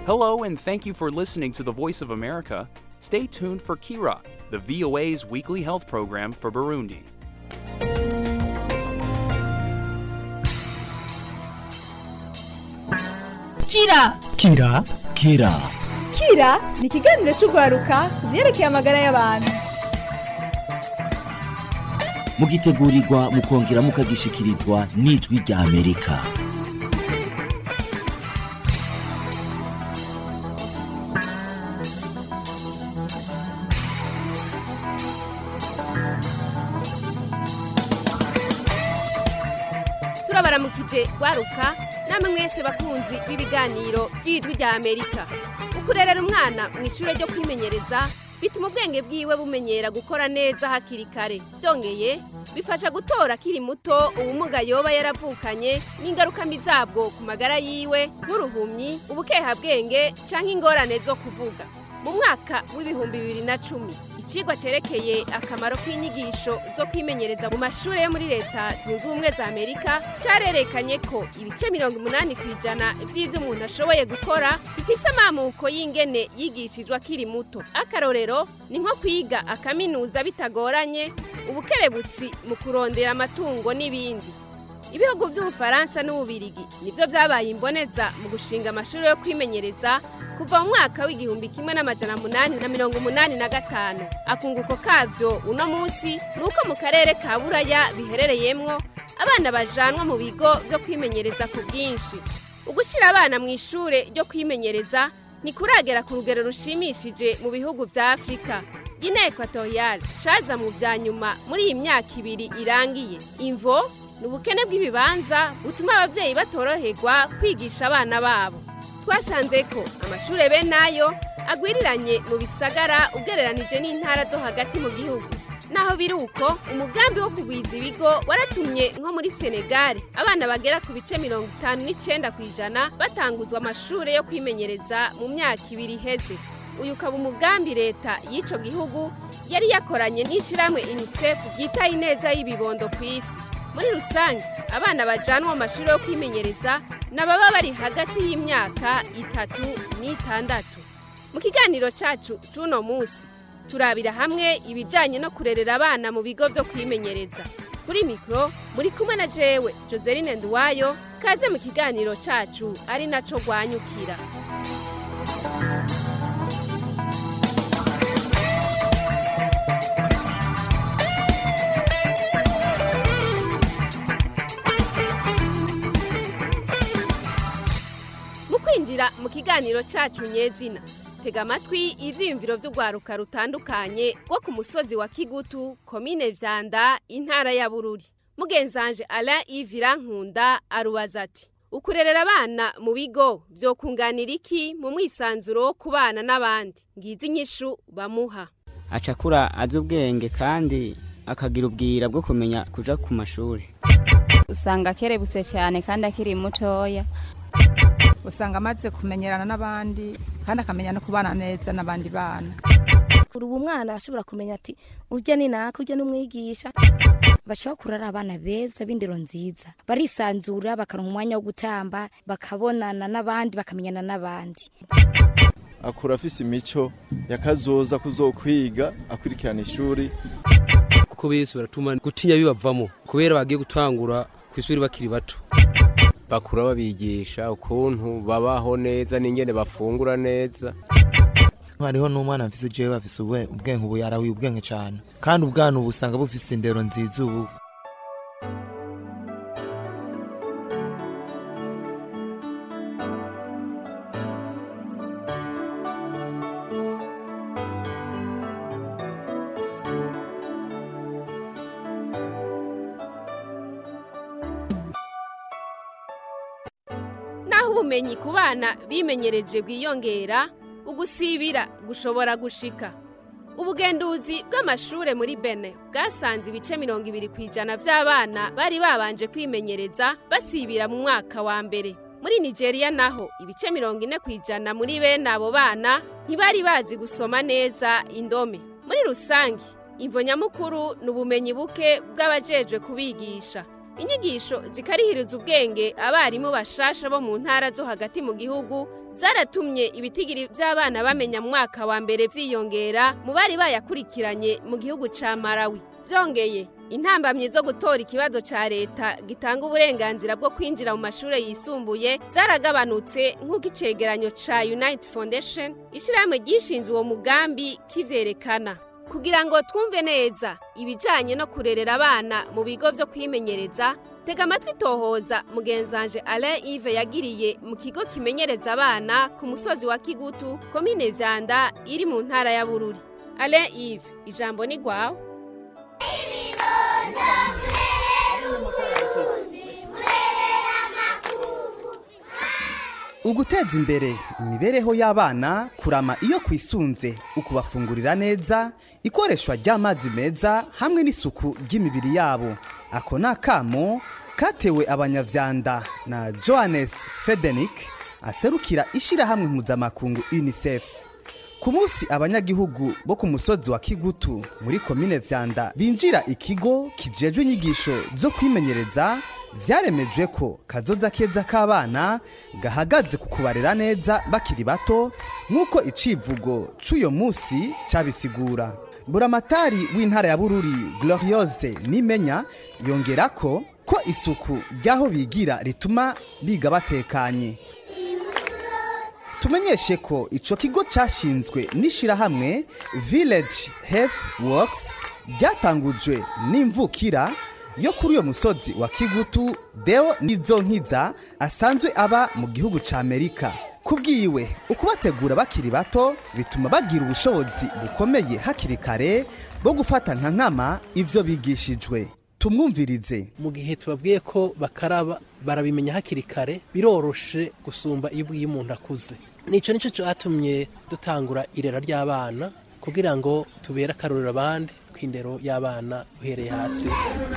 Hello, and thank you for listening to the Voice of America. Stay tuned for Kira, the VOA's weekly health program for Burundi. Kira Kira Kira Kira ni ikiganiro cy'urwaruka ku byerekeye amagara y'abantu mugitegurirwa mukongera mukagishikirizwa n'ijwi rya Amerika turabaramukije rwaruka namwe mwese bakunzi b'ibiganiro by'ijwi rya amerika ukurerera umwana mu ishuri ryo kwimenyereza bituma ubwenge bwiwe bumenyera gukora neza hakiri kare byongeye bifasha gutora akiri muto ubumuga yoba yaravukanye n'ingaruka mbi zabwo ku magara yiwe nk'uruhumyi ubukehabwenge cyangwa ingorane zo kuvuga mu mwaka w'ibihumbi bibiri na cumi ikigwa cyerekeye akamaro k'inyigisho zo kwimenyereza mu mashuri yo muri leta zunze ubumwe za amerika cyarerekanye ko ibice mirongo umunani ku ijana by'ibyo umuntu ashoboye gukora bifise amamuko y'ingene yigishijwe akiri muto akarorero ni nko kwiga akaminuza bitagoranye ubukerebutsi mu kurondera amatungo n'ibindi ibihugu by'ubufaransa n'ububirigi nibyo byabaye imboneza mu gushinga amashuri yo kwimenyereza kuva mu mwaka w'igihumbi kimwe n'amajana munani na mirongo umunani na gatanu akunguko kavyo uno munsi ni uko mu karere ka buraya biherereyemwo abana bajanwa mu bigo byo kwimenyereza ku bwinshi ugushyira abana mu ishure ryo kwimenyereza ntikuragera ku rugero rushimishije mu bihugu vya afurika gine ekwatoriyale caza mu vya nyuma muri iyi myaka ibiri irangiye imvo ni ubukene bw'ibibanza butuma ababyeyi batoroherwa kwigisha abana babo twasanze ko amashuri bene ayo agwiriranye mu bisagara ugereranije n'intara zo hagati mu gihugu naho biri uko umugambi wo kugwiza ibigo waratumye nko muri senegare abana bagera ku bice mirongo itanu n'icyenda ku ijana batanguzwa amashuri yo kwimenyereza mu myaka ibiri iheze uyu ukaba umugambi leta y'icyo gihugu yari yakoranye n'ishyirahamwe unicef ryitaye ineza y'ibibondo ku isi muri rusange abana bajanwa mu mashuri yo kwimenyereza ni ababa bari hagati y'imyaka itatu n'itandatu mu kiganiro cyacu cy'uno munsi turabira hamwe ibijyanye no kurerera abana mu bigo byo kwimenyereza kuri mikoro muri kumwe na jewe joseline nduwayo kaze mu kiganiro cyacu ari nacyo rwanyukira mu kwinjira mu kiganiro cyacu nyezina tega amatwi ibyiyumviro by'urwaruka rutandukanye rwo ku musozi wa kigutu komine vyanda intara ya bururi mugenzanje alain ivira nkunda arubaza ati ukurerera abana mu bigo byokunganira iki mu mwisanzuro wo kubana n'abandi ngizi inyishu bamuha acakura azi ubwenge kandi akagira ubwira bwo kumenya kuja ku mashuri usanga akerebutse cyane kandi akiri mutoya usanga amaze kumenyerana n'abandi kandi akamenya no kubana neza n'abandi bana kuri ubu mwana ashobora kumenya ati ujya ni naka ujya n'umwigisha bashobora kurara abana beza b'indero nziza barisanzura bakaronka umwanya wo gutamba bakabonana n'abandi bakamenyana n'abandi akura afise imico yakazoza kuzokwiga akurikirana ishuri kuko bese baratuma gutinya bibavamo kubera bagiye gutangura ku ishuri bakiri bato bakura babigisha ukuntu babaho neza n'ingene bafungura neza hariho n'umwana mfise jewe bafise ubwenge ubu yarawiye ubwenge cyane kandi ubwana ubu usanga bufise indero nziza ubu naho ubumenyi ku bana bimenyereje bwiyongera ugusibira gushobora gushika ubugenduzi bw'amashure muri bene bwasanze ibice mirongo ibiri ku ijana by'abana bari babanje kwimenyereza basibira mu mwaka wa mbere muri nigeria naho ibice mirongo ine ku ijana muri bene abo bana ntibari bazi gusoma neza indome muri rusange imvo nyamukuru ni ubumenyi buke bw'abajejwe kubigisha inyigisho zikarihiriza ubwenge abarimu bashasha bo mu ntara zo hagati mu gihugu zaratumye ibitigiri by'abana bamenya mu mwaka wa mbere byiyongera mu bari bayakurikiranye mu gihugu ca Malawi byongeye intambamyi zo gutora ikibazo ca leta gitanga uburenganzira bwo kwinjira mu mashuri yisumbuye zaragabanutse nk'uko icegeranyo ca United Foundation ishyirahamwe ryishinzwe uwo mugambi kivyerekana kugira ngo twumve neza ibijanye no kurerera abana mu bigo vyo kwimenyereza tega amatwi tohoza mugenzanje Alain Yves yagiriye mu kigo kimenyereza abana ku musozi wa Kigutu komine Vyanda iri mu ntara ya Bururi Alain Yves ijambo ni gwawe uguteza imbere imibereho y'abana kurama iyo kwisunze ukubafungurira neza ikoreshwa ry'amazi meza hamwe n'isuku ry'imibiri yabo ako ni akamo katewe abanyavyanda na johannes fedenik aserukira ishyirahamwe mpuzamakungu unicef ku munsi abanyagihugu bo ku musozi wa kigutu muri komine vyanda binjira ikigo kijejwe inyigisho zo kwimenyereza vyaremejwe ko kazoza keza k'abana gahagaze ku kubarera neza bakiri bato nk'uko icivugo c'uyo musi cabisigura buramatari w'intara ya bururi gloriose nimenya yongera ko ko isuku ry'aho bigira rituma biga batekanye tumenyeshe ko ico kigo cashinzwe n'ishirahamwe village health works ryatangujwe n'imvukira yo kuri uyo musozi wa kigutu deo nizo nkiza asanzwe aba mu gihugu ca amerika kubwiwe ukubategura bakiri bato bituma bagira ubushobozi bukomeye hakiri kare bwo gufata nka nkama ivyo bigishijwe tumwumvirize mu gihe tubabwiye ko bakaraba barabimenya hakiri kare biroroshe gusumba iyo ubwiye umuntu akuze nicyo nicyo cyatumye dutangura irera ry'abana kugira ngo tubere akarorero abandi ku indero y'abana uhereye hasi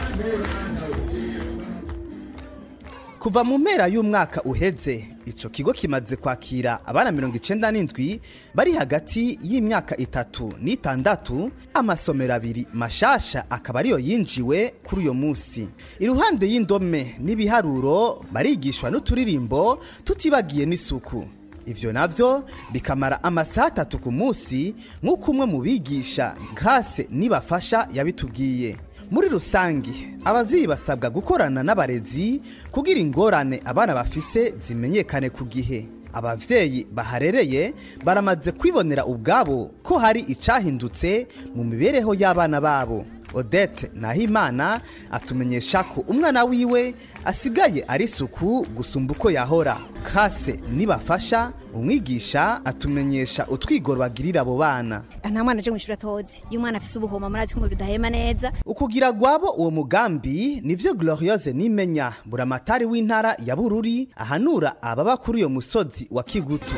kuva mu mpera y'umwaka uheze ico kigo kimaze kwakira abana mirongo icenda n'indwi bari hagati y'imyaka itatu n'itandatu amasomero abiri mashasha akaba ariyo yinjiwe kuri uyo musi iruhande y'indome n'ibiharuro barigishwa n'uturirimbo tutibagiye n'isuku ivyo navyo bikamara amasaha atatu ku munsi nk'uko umwe mu bigisha grase nibafasha yabitubwiye muri rusange abavyeyi basabwa gukorana n'abarezi kugira ingorane abana bafise zimenyekane ku gihe abavyeyi baharereye baramaze kwibonera ubwabo ko hari icahindutse mu mibereho y'abana babo odette nahimana atumenyesha ko umwana wiwe asigaye ari isuku gusumba uko yahora kase nibafasha umwigisha atumenyesha utwigoro bagirira abo bana nta mwana aje mu ishuri atoze iyo umwana afise ubuhoma murazi ko bidahema neza ukugira gwabo uwo mugambi nivyo gloriose nimenya buramatari w'intara ya bururi ahanura ababa kuri uyo musozi wa kigutu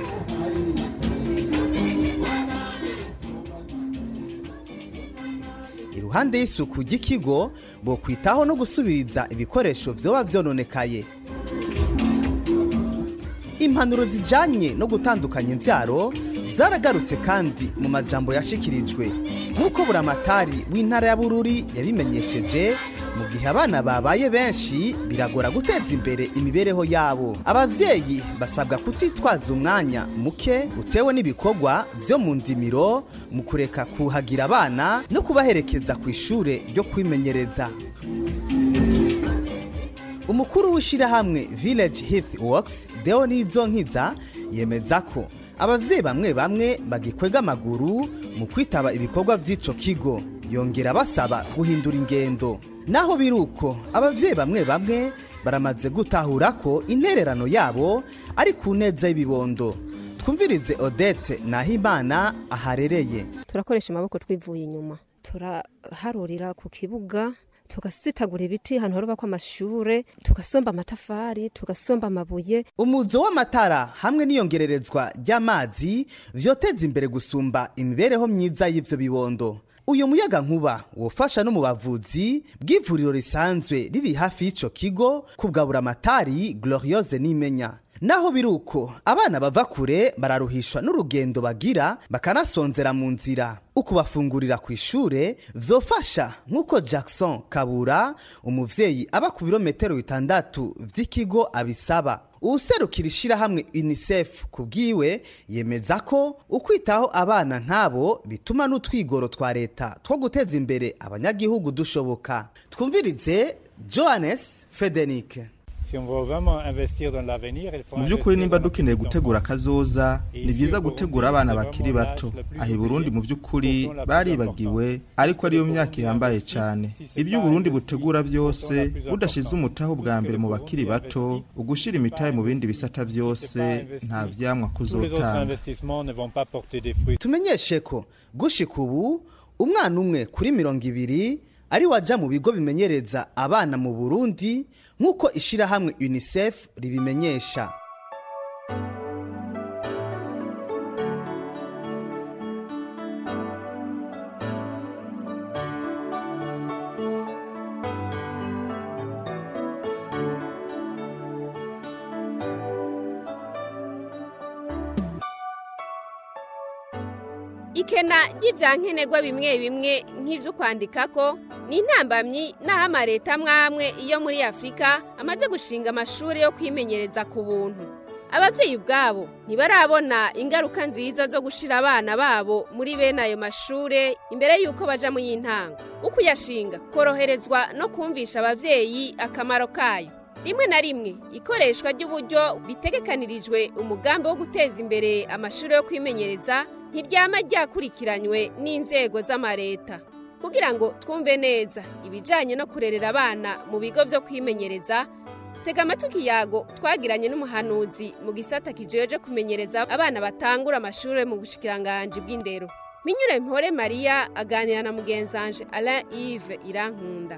iruhande y'isuku ry'ikigo bo kwitaho no gusubiriza ibikoresho vyoba vyononekaye impanuro zijanye no gutandukanya imvyaro zaragarutse kandi mu majambo yashikirijwe nk'uko buramatari w'intara ya bururi yabimenyesheje mu gihe abana babaye benshi biragora guteza imbere imibereho yabo abavyeyi basabwa kutitwaza umwanya muke utewe n'ibikorwa vyo mu ndimiro mu kureka kuhagira abana no kubaherekeza ku ishure ryo kwimenyereza umukuru w'ishirahamwe village health works deo nizo nkiza yemeza ko abavyeyi bamwe bamwe bagikwega amaguru mu kwitaba ibikorwa vy'ico kigo yongera basaba guhindura ingendo naho biruko abavyeyi bamwe bamwe baramaze gutahura ko intererano yabo ari ku neza y'ibibondo twumvirize odette nahimana aharereye turakoresha amaboko twivuye inyuma turaharurira ku kibuga tugasitagura ibiti ahantu harubakwa amashure tugasomba amatafari tugasomba amabuye umuzo w'amatara hamwe n'iyongererezwa ry'amazi vyoteza imbere gusumba imibereho myiza y'ivyo bibondo uyu muyaga nkuba wofasha no mu bavuzi bw'ivuriro risanzwe riri hafi y'ico kigo kubwabura amatari gloriose nimenya naho biri uko abana bava kure bararuhishwa n'urugendo bagira bakanasonzera mu nzira ukubafungurira ku ishure vyofasha nk'uko jackson kabura umuvyeyi aba ku birometero bitandatu vy'ikigo abisaba uwuserukira ishirahamwe unicef ku bwiwe yemeza ko ukwitaho abana nk'abo bituma n'utwigoro twa leta two guteza imbere abanyagihugu dushoboka twumvirize johannes fedenike mu by'ukuri nimba dukeneye gutegura akazoza ni byiza gutegura abana bakiri bato aha i burundi mu by'ukuri baribagiwe ariko ariyo myaka ihambaye cyane ibyo uburundi butegura byose budashyize umutaho bwa mbere mu bakiri bato ugushyira imitahe mu bindi bisata byose nta vyamwa kuzotanga tumenyeshe ko gushika ubu umwana umwe kuri mirongo ibiri ari waja mu bigo bimenyereza abana mu burundi nk'uko ishirahamwe unicef ribimenyesha ikena ry'ibyankenerwa bimwe bimwe nk'ibyo kwandika ko ni intambamyi n'aho amaleta amwe amwe iyo muri afurika amaze gushinga amashuri yo kwimenyereza ku buntu ababyeyi ubwabo ntibarabona ingaruka nziza zo gushyira abana babo muri bene ayo mashuri imbere y'uko baja mu y'intango uko uyashinga koroherezwa no kumvisha ababyeyi akamaro kayo rimwe na rimwe ikoreshwa ry'uburyo bitegekanirijwe umugambi wo guteza imbere amashuri yo kwimenyereza ntiryama ryakurikiranywe n'inzego z'amareta kugira ngo twumve neza ibijyanye no kurerera abana mu bigo byo kwimenyereza tega amatwi ikiyago twagiranye n'umuhanuzi mu gisata kijeje kumenyereza abana batangura amashuri mu bushikiranganji bw'indero minyure mpore mariya aganira na mugenzanje alain yves irankunda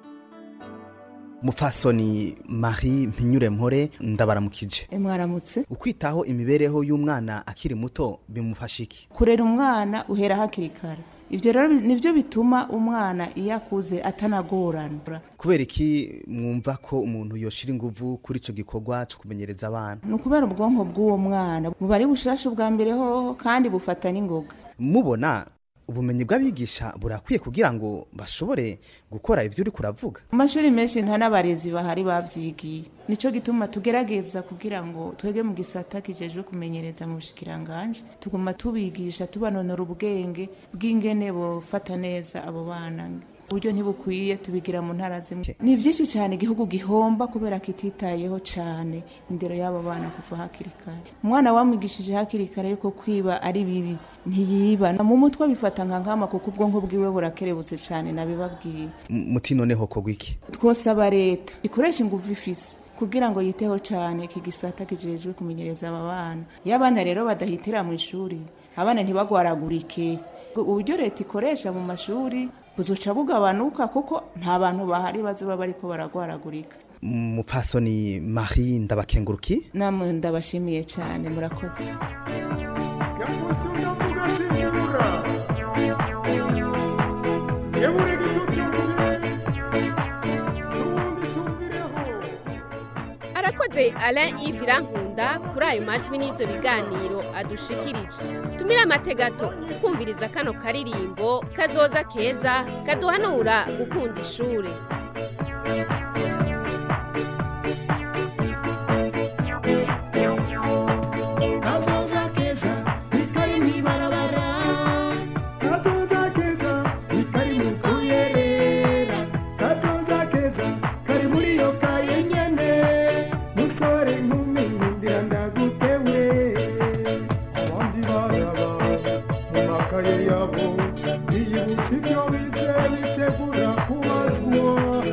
mupfasoni marie mpinyure mpore ndabaramukije mwaramutse ukwitaho imibereho y'umwana akiri muto bimufasha iki kurera umwana uhera hakiri kare ibyo rero nibyo bituma umwana iyo akuze atanagorana kubera iki mwumva ko umuntu yoshira inguvu kuri icyo gikorwa cyo kumenyereza abana ni ukubera ubwonko bw'uwo mwana buba ari bushasha ubwa mbere hoho kandi bufata n'ingoga mubona ubumenyi bw'abigisha burakwiye kugira ngo bashobore gukora ibyo uri kuravuga mu mashuri menshi nta n'abarezi bahari babyigiye nicyo gituma tugerageza kugira ngo twege mu gisata kijejwe kumenyereza mu bushikiranganje tuguma tubigisha tubanonora ubwenge bw'ingene bufata neza abo bana uburyo ntibukwiye tubigira mu ntara zimwe ni byinshi cyane igihugu gihomba kubera kititayeho cyane indero y'abo bana kuva hakiri kare umwana wamwigishije hakiri kare yuko kwiba ari bibi ntiyiba mu mutwe bifata nka nkama kuko ubwonko bwiwe burakerebutse cyane nabibabwiye muti noneho kogwa iki twosaba leta ikoresha ingufu ifise kugira ngo yiteho cyane iki gisata kijejwe kumenyereza aba bana iyo abana rero badahitira mu ishuri abana ntibagwaragurike uburyo leta ikoresha mu mashuri buzoca bugabanuka kuko nta bantu bahari bazoba bariko baragwaragurika mupfasoni marie ndabakenguruki namwe ndabashimiye cyane murakoze arakoze alain yves irankunda kuri ayo majwi n'ibyo biganiro adushikirije tumire amategato kumviriza kano karirimbo kazoza keza kaduhanura gukunda ishuri amakaye yabo biyibutsa ibyo bize bitegura kubazwa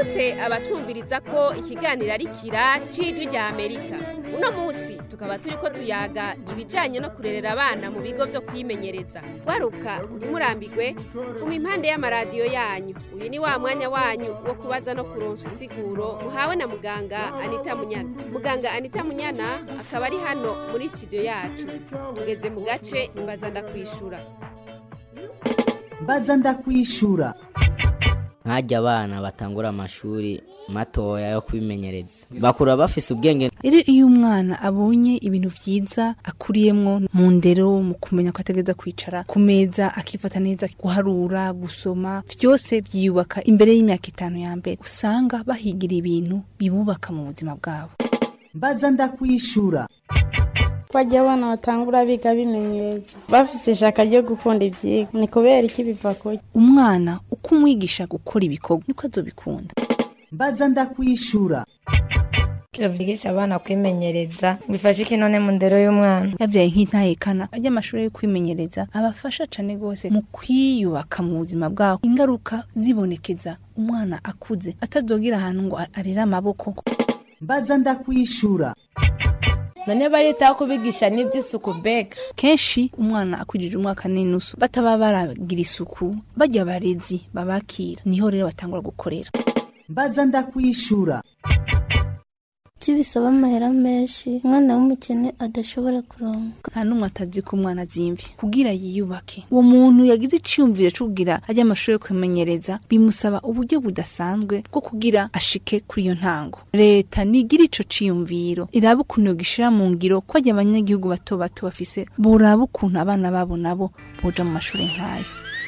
twibutse abatwumviriza ko ikiganiro ari kira c'ijwi rya amerika uno munsi tukaba turi ko tuyaga ibijanye no kurerera abana mu bigo vyo kwimenyereza waruka ntimurambigwe guma impande y'amaradiyo yanyu uyu ni wa mwanya wanyu wo kubaza no kuronswa isiguro muhawe na muganga anita munyana muganga anita munyana akaba ari hano muri studio yacu tugeze mu gace mbaza ndakwishura mbaza ndakwishura nkajya abana batangura amashuri matoya yo kwimenyereza bakura bafise ubwenge rero iyo umwana abonye ibintu byiza akuriyemwo mu ndero mu kumenya ko ategereza kwicara ku meza akifata neza guharura gusoma byose byiyubaka imbere y'imyaka itanu ya mbere usanga bahigira ibintu bibubaka mu buzima bwabo mbaza ndakwishura bajya abana batangura biga bimenyereza bafise ishaka ryo gukunda ivyigwa ni kubera iki biva kuki umwana uko umwigisha gukora ibikorwa niko azobikunda mbaza ndakwishura kiravugisha abana kwimenyereza bifasha iki none mu ndero y'umwana yabyaye nk'intahekana ajya amashuri yo kwimenyereza abafasha cane gose mu kwiyubaka mu buzima bwabo ingaruka zibonekeza umwana akuze atazogira ahantu ngo arere amaboko mbaza ndakwishura none baritaho kubigisha n'iby'isuku mbega kenshi umwana akwirije umwaka n'inusu bataba baragira isuku bajya abarezi babakira niho rero batangura gukorera mbaza ndakwishura kuki bisaba amahera menshi umwana w'umukene adashobora kuronka nta n'umwe atazi ko umwana azimvye kugira yiyubake uwo muntu yagize iciyumviro co kugira ajya amashuri yo kwimenyereza bimusaba uburyo budasanzwe bwo kugira ashike kuri iyo ntango leta nigira ico ciyumviro iraba ukuntu yogishira mu ngiro ko ajya abanyagihugu bato bato bafise boraba ukuntu abana babo nabo boja mu mashuri nk'ayo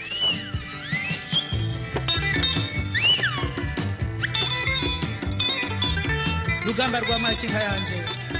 rugamba rwa makinka yanje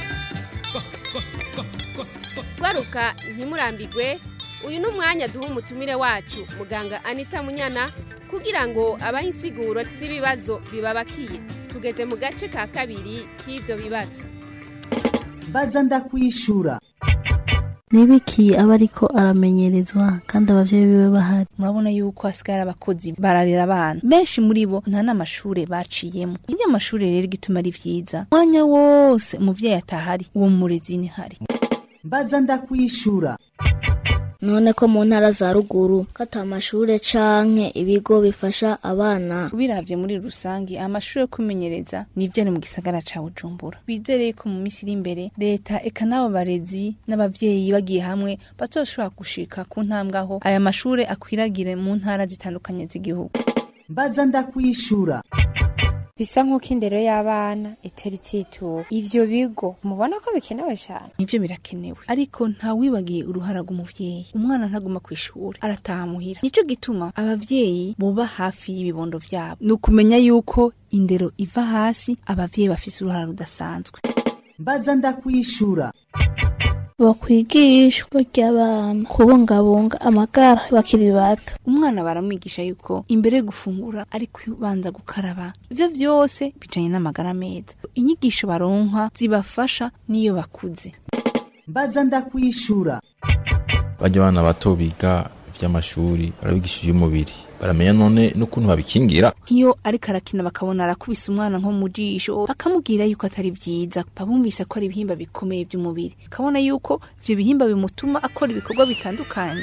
gwaruka ntimurambigwe uyu ni umwanya duha umutumire wacu muganga anita munyana kugira ngo abahe insiguro z'ibibazo bibabakiye tugeze mu gace ka kabiri k'ibyo bibazo mbaza ndakwishura nibiki aba ariko aramenyerezwa kandi abavyeyi biwe bahari murabona yuko hasigara abakozi bararera abana benshi muri bo nta n'amashure baciyemo iyo amashure rero igituma ari vyiza umwanya wose umuvyeyi atahari uwo murezi ni hari mbaza ndakwishura none ko mu ntara za ruguru ko ata amashure canke ibigo bifasha abana biravye muri rusange amashuri yo kwimenyereza nivyo ari mu gisagara ca bujumbura bizereye ko mu misi iri imbere leta eka n'abo barezi n'abavyeyi bagiye hamwe bazoshobora gushika ku ntambwe aho aya mashure akwiragire mu ntara zitandukanye z'igihugu mbaza ndakwishura bisa nk'uko indero y'abana itari itituwe ivyo bigo mubona ko bikenewe cyane nivyo birakenewe ariko ntawibagiye uruhara rw'umuvyeyi umwana ntaguma kw'ishuri arataha muhira nico gituma abavyeyi boba hafi y'ibibondo vyabo ni ukumenya yuko indero iva hasi abavyeyi bafise uruhara rudasanzwe mbaza ndakwishura bakwigishwa ry'abana kubungabunga amagara bakiri bato umwana baramwigisha yuko imbere yo gufungura ari kubanza gukaraba ivyo vyose bijanye n'amagara meza inyigisho baronka zibafasha n'iyo bakuze mbaza ndakwishura bajya abana bato biga ivy'amashuri barabigisha ivy'umubiri baramenya none n'ukuntu babikingira nk'iyo ariko arakina bakabona arakubise umwana nko mu jisho bakamubwira yuko atari vyiza babumvise ko ari ibihimba bikomeye vy'umubiri akabona yuko ivyo bihimba bimutuma akora ibikorwa bitandukanye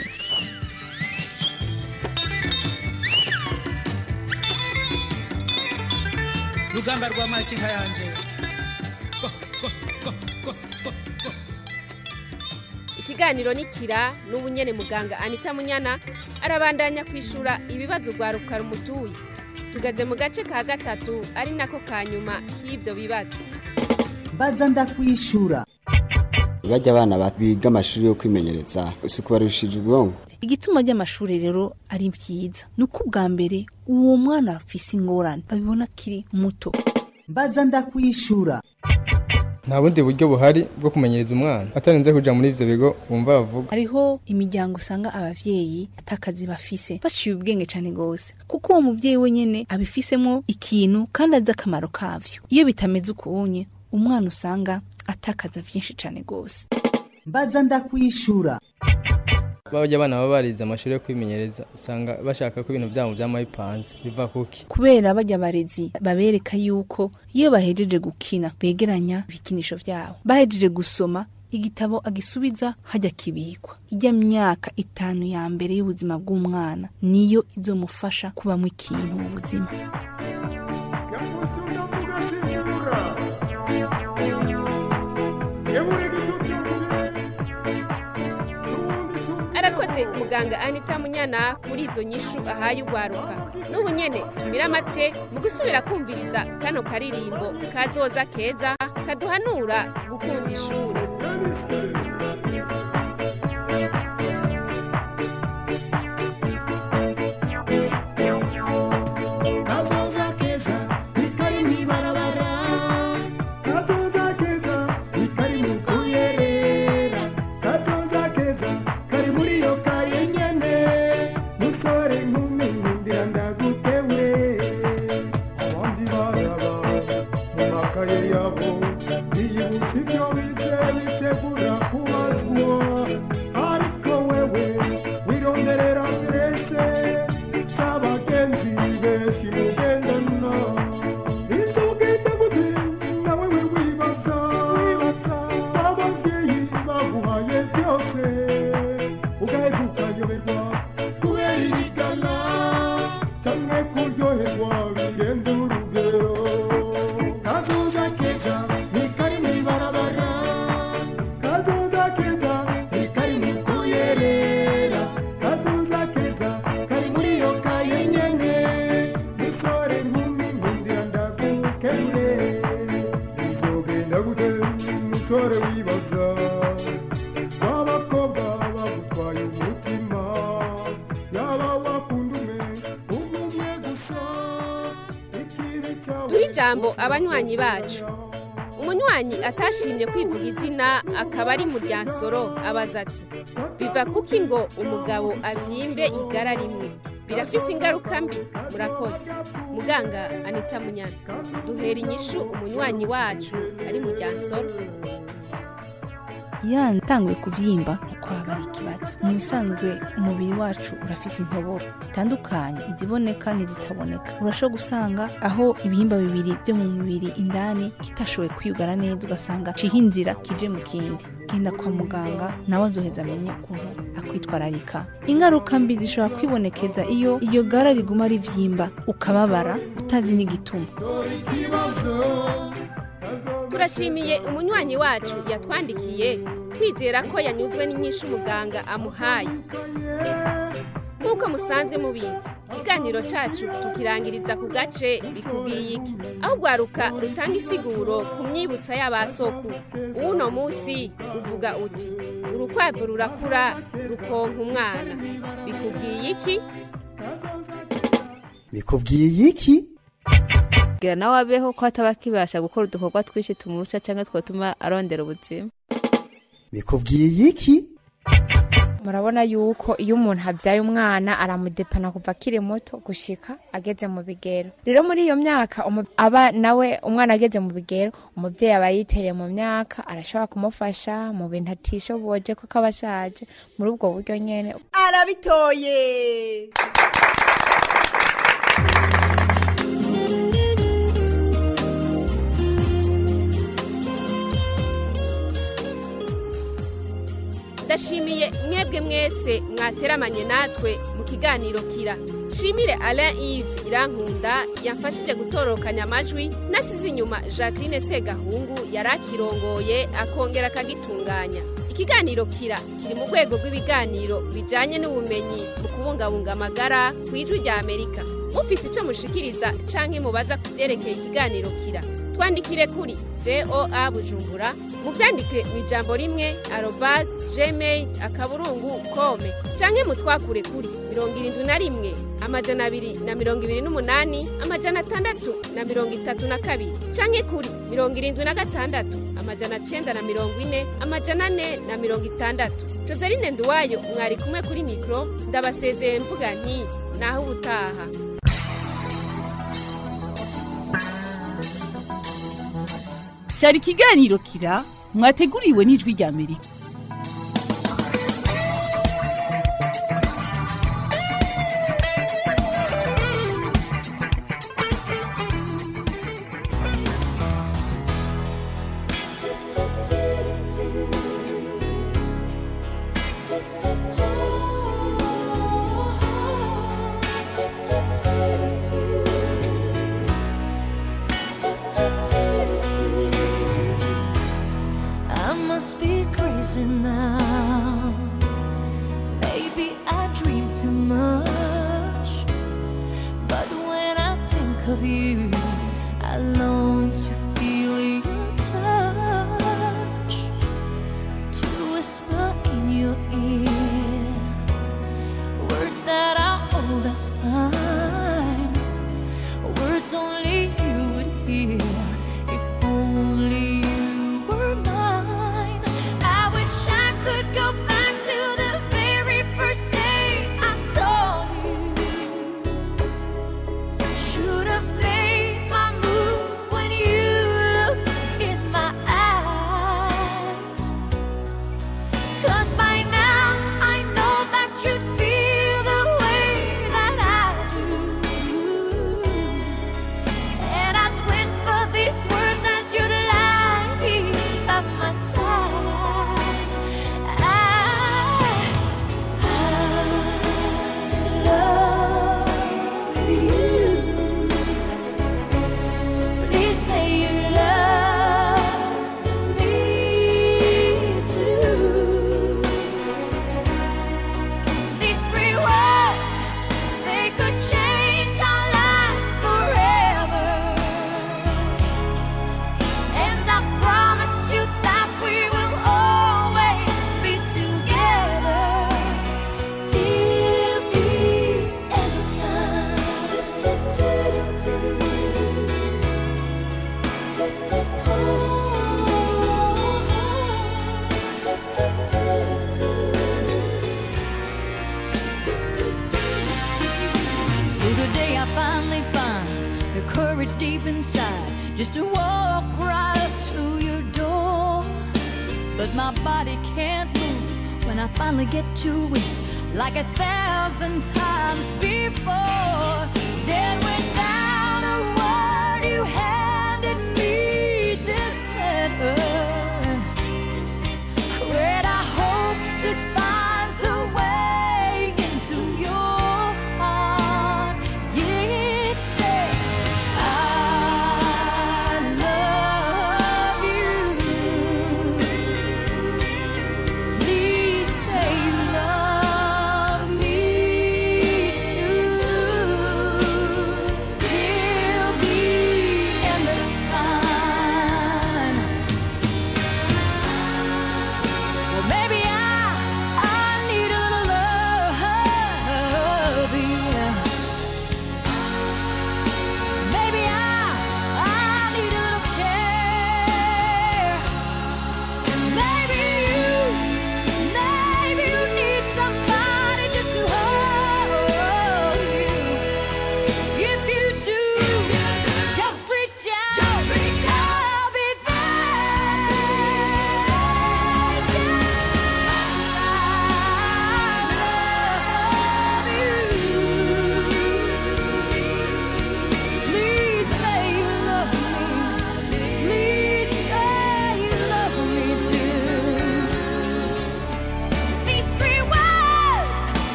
rugamba rwa makinka yanje ikiganiro ni kira n'ubunyene muganga anita munyana arabandanya kwishura ibibazo rwaruka rumutuye tugeze mu gace ka gatatu ari nako ka nyuma k'ibyo bibazo mbaza ndakwishura bajya abana biga amashuri yo kwimenyereza si kubarushije ubwonko igituma ry'amashuri rero ari vyiza ni uko ubwa mbere uwo mwana afise ingorane babibona akiri muto mbaza ndakwishura nta bundi buryo buhari bwo kumenyereza umwana atarinze kuja muri ivyo bigo bumva bavuga hariho imiryango usanga abavyeyi atakazi bafise baciye ubwenge cane gose kuko uwo muvyeyi wenyene abifisemo ikintu kandi azi akamaro kavyo iyo bitameze ukunye umwana usanga atakaza vyinshi cane gose mbaza ndakwishura bajya abana baba barize amashuri yo kwimenyereza usanga bashaka ko ibintu byabo byama bipanze biva kuki kubera bajya abarezi babereka yuko iyo bahejeje gukina begeranya ibikinisho byabo bahejeje gusoma igitabo agisubiza hajya kibikwa ijya myaka itanu ya mbere y'ubuzima bw'umwana niyo izomufasha kubamo ikintu mu buzima arakoze muganga anita munyana kuri izo nyishu ahaye ugwaruka n'ubu nyene tumira amate mu gusubira kumviriza kano karirimbo kazoza keza kaduhanura gukunda ishuri kazoza keza ikari mw'ibarabara kazoza keza ikari mu kuyerera kazoza keza kari muri iyo kaye nyene musore nkumi nkundira ndagutewe abandi baraba mu makaye yabo biyibutsa ibyo bize bitegura kubazwa ariko wewe wironderera mbese z'abagenzi benshi mugendana bizogenda gute nawe we wibaza wibaza ababyeyi baguhaye byose ugaheza ukayoberwa kubera irigana cyangwa kuryoherwa birenze urugero kazoza keza ni kari mu ibarabara kazoza keza ni kari mu kuyerera kazoza keza kari muri iyo kaye nyene musore nkumi nkundira ndagukebure bizogenda gute musore wibaza w'abakobwa bagutwaye umutima yaba wakunda umwe umwe gusa ikibi cyawe duhe ijambo abanywanyi bacu umunywanyi atashimye kwivuga izina akaba ari mu ryansoro abaza ati biva kuki ngo umugabo abyimbe igara rimwe birafise ingaruka mbi murakoze muganga anita munyana duhera inyishu umunywanyi wacu ari mu ryansoro iyo yatanguye kubyimba uko haba ari ikibazo mu bisanzwe umubiri wacu urafise intoboro zitandukanye iziboneka n'izitaboneka urashobora gusanga aho ibihimba bibiri byo mu mubiri indani kitashoboye kwiyugara neza ugasanga ciho inzira kije mu kindi genda kwa muganga nawe azoheza amenye ukuntu akwitwararika ingaruka mbi zishobora kwibonekeza iyo iyo gara riguma rivyimba ukababara utazi n'igituma turashimiye umunywanyi wacu yatwandikiye twizera ko yanyuzwe n'inyinshi umuganga amuhaye nk'uko musanzwe mubizi ikiganiro cyacu tukirangiriza ku gace bikubwiye iki aho ugwaruka rutanga isiguro ku myibutsa y'abasoku uno munsi uvuga uti urukwavu rurakura rukonka umwana bikubwiye iki bikubwiye iki kugira nawe abeho ko ataba akibasha gukora udukorwa twinshi tumurusha cyangwa twatuma arondera ubuzima bikubwiye iki murabona yuko iyo umuntu abyaye umwana aramudepana kuva akiri muto gushika ageze mu bigero rero muri iyo myaka umu- aba nawe umwana ageze mu bigero umubyeyi aba yitereye mu myaka arashobora kumufasha mu bintu atishoboje kuko aba ashaje muri ubwo buryo nyene arabitoye ndashimiye mwebwe mwese mwateramanye natwe mu kiganiro kira shimire alain yves irankunda yamfashije gutorokanya amajwi nasize inyuma jacqueline segahungu yari akirongoye akongera akagitunganya ikiganiro kira kiri mu rwego rw'ibiganiro bijyanye n'ubumenyi mu kubungabunga amagara ku ijwi rya amerika mufise icyo mushikiriza canke mubaza ku byerekeye ikiganiro kira twandikire kuri voa bujumbura mubyandike mu ijambo rimwe arobas gmail akaburungu kome canke mutwakure kuri mirongo irindwi na rimwe amajana abiri na mirongo ibiri n'umunani amajana atandatu na mirongo itatu na kabiri canke kuri mirongo irindwi na gatandatu amajana cenda na mirongo ine amajana ane na mirongo itandatu joseline nduwayo mwari kumwe kuri mikoro ndabasezeye mvuga nti naho ubutaha cyari ikiganiro kira mwateguriwe n'ijwi rya amerika I long to feel your touch, to whisper in your ear words that are old as time, words only you would hear. If only you were mine. I wish I could go back to the very first day I saw you. Should have made my move when you looked in my eyes. Cause by now I know that you'd feel the way that I do. And I'd whisper these words as you'd lie here by my side. I, I love you. Please say you love me too. These three words, they could change our lives forever. And I promise you that we will always be together till the end So today I finally find the courage deep inside just to walk right up to your door. But my body can't move when I finally get to it like a thousand times before. Then when that